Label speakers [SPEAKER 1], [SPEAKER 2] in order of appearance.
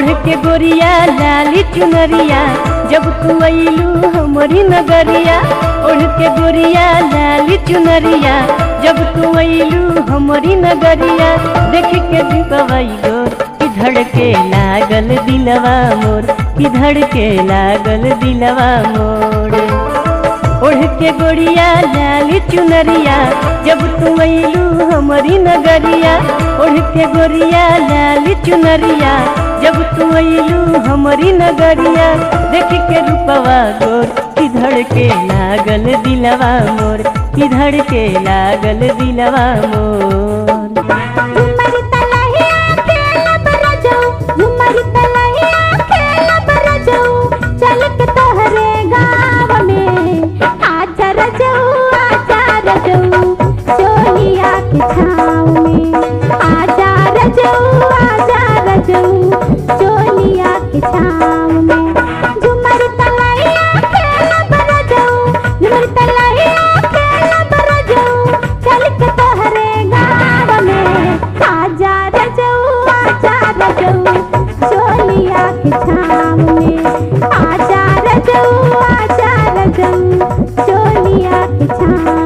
[SPEAKER 1] ओढ़ के गोरिया लाली चुनरिया जब तू अइलू हमरी नगरिया ओढ़ के गोरिया लाली चुनरिया जब तू अइलू हमरी नगरिया देख के दीपवैलो कि धड़के लागल दिलवा मोर कि धड़के लागल दिलवा मोर ओढ़ के गोरिया लाली चुनरिया जब तू अइलू हमरी नगरिया ओढ़ के गोरिया लाली चुनरिया जब तू अइलू हमरी नगरिया देख के रूपवा गोर किधर के लागल दिलवा मोर किधर के लागल दिलवा मोर
[SPEAKER 2] झुमर तलहिया खेलब रजऊ झुमर तलहिया खेलब रजऊ चल के तोहरे गाँव में आजा रजऊ आजा रजऊ चोलिया के छाँव में आजा रजऊ आजा रजऊ चोलिया के छाँव में झुमर तलहिया खेलब रजऊ झुमर तलहिया खेलब रजऊ चल के तोहरे गाँव में आजा रजऊ आजा रजऊ चोलिया के छाँव में आजा रजऊ आजा रजऊ चोलिया के छाँव